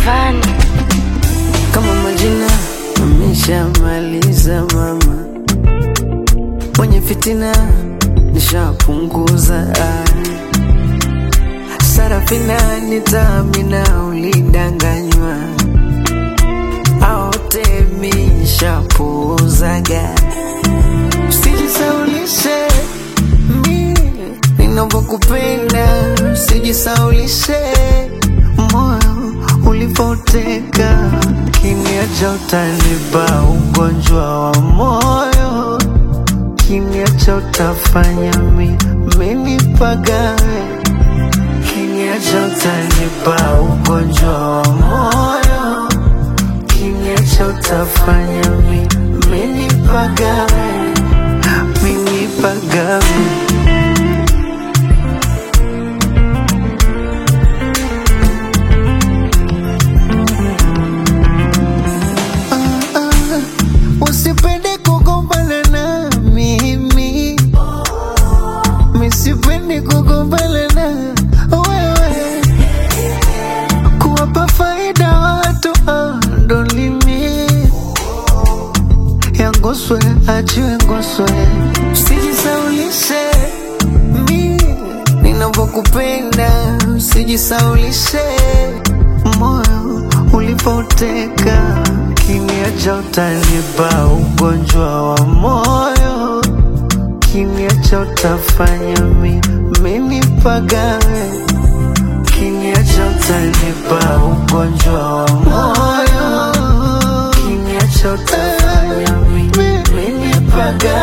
Rayvanny. kama majina ameshamaliza mama, mwenye fitina nishapunguza. Sarafina nitamina, ulidanganywa aote mishapuuzaga. Usijisaulishe mi ninavyokupenda, usijisaulishe moyo ulipoteka, kiniacha utanipa ugonjwa wa moyo, kiniacha utafanya mi minipagawe, kiniacha utanipa ugonjwa wa moyo, kiniacha utafanya mi minipagawe, minipagawe. Usipende kugombana na mimi, misipende kugombana na wewe, kuwapa faida watu ah, ndo limi ya ngoswe achiwe ngoswe, usijisaulishe mi ninavyokupenda, usijisaulishe moyo ulipoteka, kiniacha utanipa ugonjwa wa moyo, kiniacha utafanya mi minipagawe, kiniacha utanipa ugonjwa wa moyo, kiniacha utafanya mi minipagawe.